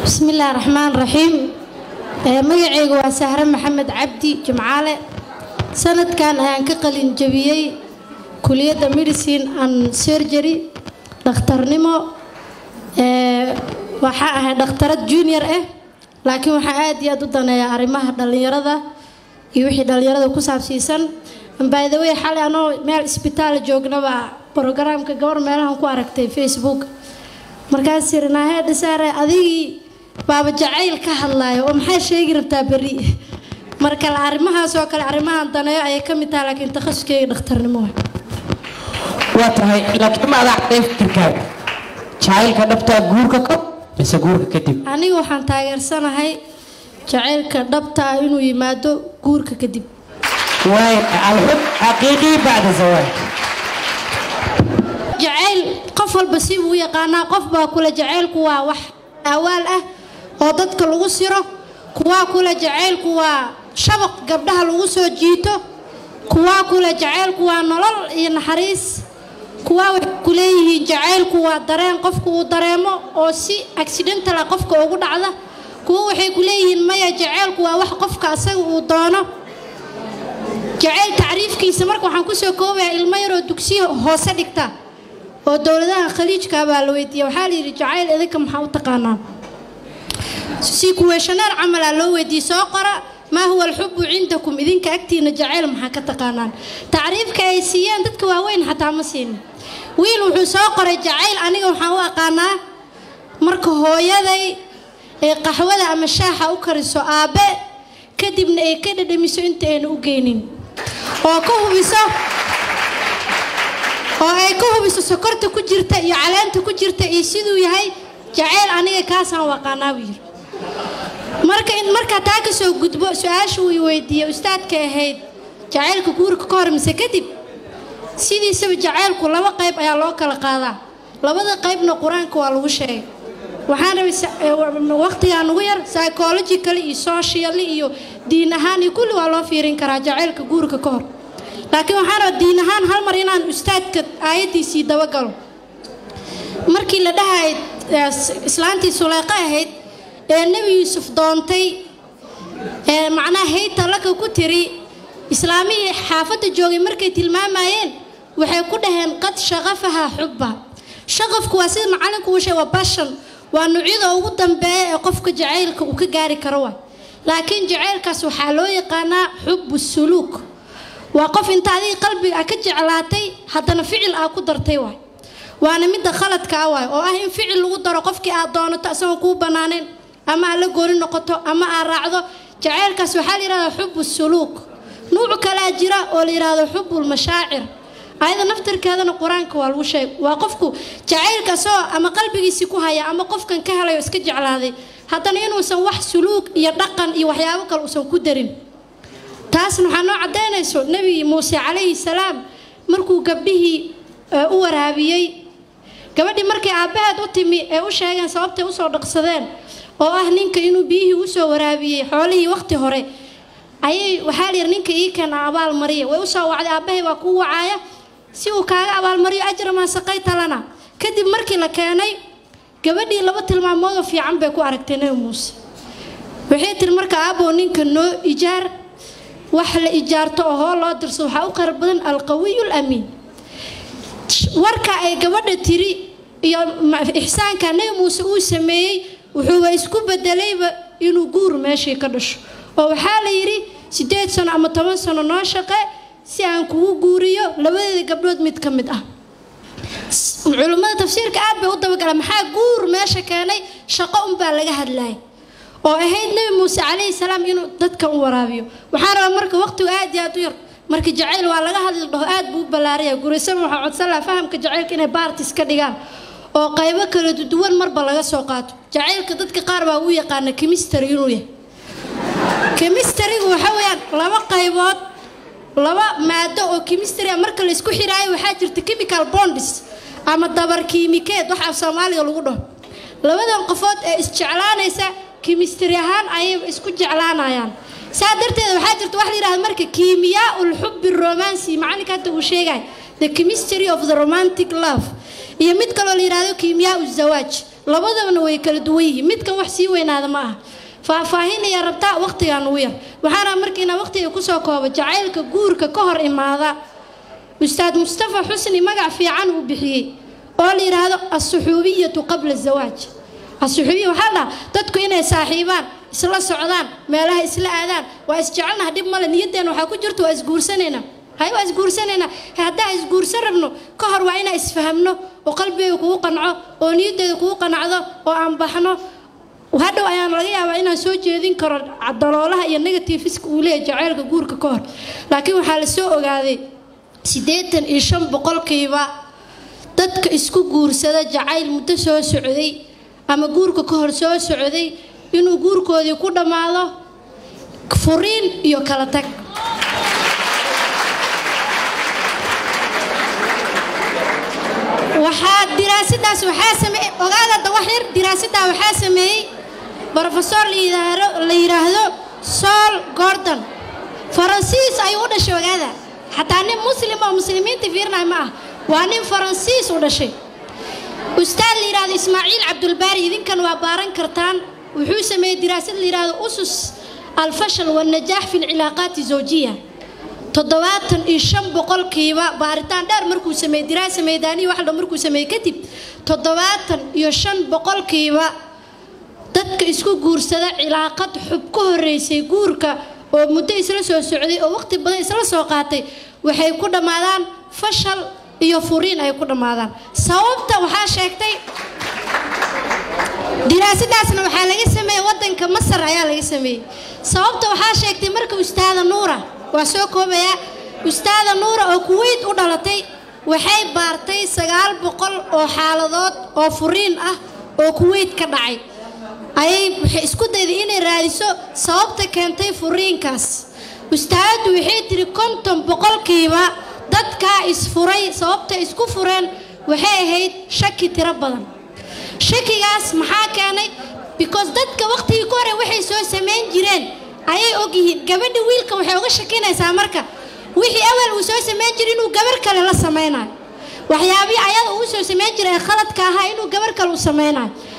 bismillaahi raxmaan raxiim magacaygu waa sahre maxamed cabdi jimcaale sanadkan ayaan ka qalin jabiyey kuliyadda medicine and surgery dhakhtarnimo waxaa ahay dhakhtarad junior ah laakiin waxaa aad iyo aad u daneeyaa arrimaha dhallinyarada iyo wixii dhallinyarada ku saabsiisan baydawey xalay anoo meel isbitaal joognaba brogaraamka gabar meelahan ku aragtay facebook markaas tiri naahee dhisaare adigii baaba jacayl ka hadlaayo oo maxaa sheegi rabtaa berri marka arrimahaas oo kale arrimahan daneeyo ayay ka mid tahay laakiin takhasuskeyga dhakhtarnimo waa tahay laakiin ma adaa cadday fikirkaaga jacaylka dhabtaa guurka ka mise guurka kadib aniga waxaan taageersanahay jacaylka dhabta ah inuu yimaado guurka kadib waay alxub xaqiiqii bacda zawaaj jacayl qof walba si uu yaqaanaa qof baa kule jacaylku waa wax awaal ah oo dadka lagu siro kuwaa kule jacaylku waa shabaq gabdhaha lagu soo jiito kuwaa kule jacaylku waa nolol iyo naxariis kuwaa waxay ku leeyihiin jacaylku waa dareen qofku uu dareemo oo si accidentala qofka ugu dhacda kuwa waxay ku leeyihiin maya jacaylku waa wax qofka asaga uu doono jacayl tacriifkiisa marka waxaan kusoo koobayaa ilmo yaroo dugsiya hoose dhigta oo dowladaha khaliijka baa la weydiiya waxaa la yidhi jacayl idinka maxaa u taqaanaan si kuweeshaneer camalaa loo weydiiyey soo qora maa huwa alxubu cindakum idinka agtiina jacayl maxaa ka taqaanaan tacriifka ay siiyeen dadka waaweyn xataa ma siinin wiil wuxuu soo qoray jacayl aniga waxaan u aqaanaa marka hooyaday ee qaxwada ama shaaxa u kariso aabbe kadibna ay ka dhadhamiso inta ayna u geynin oo ka hubiso oo ay ka hubiso sokorta ku jirta iyo caleenta ku jirta iyo siduu yahay jacayl aniga kaasaan waqaanaa buu yiri marka markaa taa ka soo gudbo su-aasha uu weydiiyey ustaadka ahayd jacaylka guurka ka hor mise kadib sidiisaba jacaylku laba qayb ayaa loo kala qaadaa labada qaybna qur-aanka waa lagu sheegay waxaan rabay waqtigaa nugu yar psychological iyo social iyo diin ahaan iyo kulli waa loo fiirin karaa jacaylka guurka ka hor laakiin waxaan rabaa diin ahaan hal mar inaan ustaadka aayaddiisii dabagalo markii la dhahay islaantii suleyqo ahayd ee nebi yuusuf doontay ee macnaha hayta laka ku tiri islaamihii xaafadda joogay markay tilmaamayeen waxay ku dhaheen qad shaqafahaa xubba shaqafku waa sida macalinku uu sheegay waa bashan waa nuucyada ugu dambeeya ee qofka jacaylka uu ka gaari karo wa laakiin jacaylkaas waxaa loo yaqaanaa xubu suluuk waa qof inta adiga qalbiga a ka jeclaatay haddana ficil aa ku dartay waay waana midda khaladka ah waay oo ah in ficil lagu daro qofkii aad doonato isagoon kuu banaanayn ama aad la gooni noqoto ama aad raacdo jacaylkaas waxaa la yihahdaa xubu suluuk nuuc kalaa jira oo la yihahdo xubulmashaacir ayada naftirkeedana qur-aanka waa lagu sheeg waa qofku jacaylkaasoo ama qalbigiisi ku haya ama qofkan ka helayo iska jeclaaday haddana inuusan wax suluug iyo dhaqan iyo waxyaabo kale uusan ku darin taasna waxaa noo caddaynayso nebi muuse calayhi salaam markuu gabdhihii u waraabiyey gabadhii markay aabbaheed u timi ee u sheegeen sababtay usoo dhaqsadeen oo ah ninka inuu biyihii usoo waraabiyey xoolihii waqti hore ayay waxaa layidhi ninka ii keena abaal mariya way usoo wacday aabbahay waa kuu wacaaya si uu kaaga abaalmariyo ajramaa saqay talana kadib markii la keenay gabadhii laba tilmaamoodoo fiican bay ku aragtay nebi muuse waxay tiri marka aabbow ninka noo ijaar wax la ijaarto oo hoo loo dirso waxaa u qeyr badan alqawiyu lamiin warka ay gabadha tiri iyo ixsaanka nebi muuse uu sameeyey wuxuuba isku bedelayba inuu guur meeshii ka dhasho oo waxaa la yidhi siddeed sano ama toban sano noo shaqe si aan kugu guuriyo labadeeda gabdhood mid ka mid ah culimmada tafsiirka aad bay u dabagala maxaa guur meesha keenay shaqo unbaa laga hadlayay oo ahayd nebi muuse calayhi salaam inuu dadka u waraabiyo waxaan rabaa marka waqtigu aad iyo aad u yar marka jacayl waa laga hadli dhaho aad buu u ballaaraya guraysan waxaa codsan laha fahamka jacaylka inay baartis ka dhigaan oo qaybo kala duwan marba laga soo qaato jacaylka dadka qaar baa u yaqaana kimistary inuu yahay kimistarigu waxa weeyaan laba qaybood laba maado oo kimistry marka la isku xiraayo waxaa jirta chemical bonds ama dabar kiimikeed wax af soomaaliga lagu dhaho labadan qofood ee isjeclaanaysa kimistri ahaan ayay isku jeclaanayaan saa darteed waxaa jirta wax la yidhahda marka kiimiyaa ulxubbi romancy macalinka hadda uu sheegay the chemistry of the romantic love iyo mid kaloo la yidhahdo kiimiyaa uzawaaj labadabana way kala duwan yihiin midkan wax sii weynaada ma aha faahfaahin ayaa rabtaa waqtigaan ugu yar waxaana markiina waqtiga kusoo kooba jacaylka guurka ka hor imaada ustaad mustafa xusni magac fiican uu bixiyey oo la yidhaahdo asuxuubiyatu qabla zawaaj asuxuubiya waxaa dhaha dadku inay saaxiibaan isla socdaan meelaha isla aadaan waa isjecelnaha dhib male niyaddeena waxaa ku jirta waa isguursanaynaa hay waa isguursanaynaa haddaan isguursan rabno ka hor waa inaan isfahamno oo qalbigayga kugu qanco oo niyaddeeda kugu qanacdo oo aan baxno hadhow ayaan laga yaabaa inaan soo jeedin karo daloolaha iyo negatifiska uu leeyahay jaceylka guurka ka hor laakiin waxaa la soo ogaaday siddeetan iyo shan boqolkiiba dadka isku guursada jacayl muddo soo socday ama guurka ka hor soo socday inuu guurkoodii ku dhammaado furiin iyo kala tag waxaa diraasadaas waxaa sameeyey ogaada dawaxyar diraasadaa waxaa sameeyey brofesor la yidhaahdo sol gordon faransiis ayuu u dhashay ogaada xataa nin muslim oo muslimiinta fiirnay ma ah waa nin faransiis u dhashay ustaad la yidhaahdo ismaaciil cabdulbaari idinkan waa baaran kartaan wuxuu sameeyey diraasad la yidhaahdo usus alfashal wannajaax fi lcilaaqaati zawjiya toddobaatan iyo shan boqolkiiba baaritaan dheer markuu sameeyey diraasa meydaaniya wax dhan markuu sameeyey kadib toddobaatan iyo shan boqolkiiba dadka isku guursada cilaaqad xub ka horeysay guurka oo muddo isla soo socday oo waqti badan isla soo qaatay waxay ku dhammaadaan fashal iyo furiin ay ku dhammaadaan sababta waxaa sheegtay diraasadaasna waxaa laga sameeyey wadanka masar ayaa laga sameeyey sababta waxaa sheegtay marka ustaada nuura waa soo koobayaa ustaada nuura oo kuweyt u dhalatay waxay baartay sagaal boqol oo xaaladood oo furiin ah oo kuweyt ka dhacay ayay waxay isku dayday inay raadiso sababta keentay furiinkaas ustaadadu waxay tiri konton boqolkiiba dadkaa isfuray sababta isku fureen waxay ahayd shaki tiro badan shakigaas maxaa keenay because dadka waqtigii ka hore waxay soo samayn jireen ayay ogyihiin gabadha wiilka waxay uga shakinaysaa marka wixii awal uu soo samayn jiray inuu gabar kale la samaynayo waxyaabihii ayada uu soo samayn jiray ee khaladka ahaa inuu gabar kale u samaynayo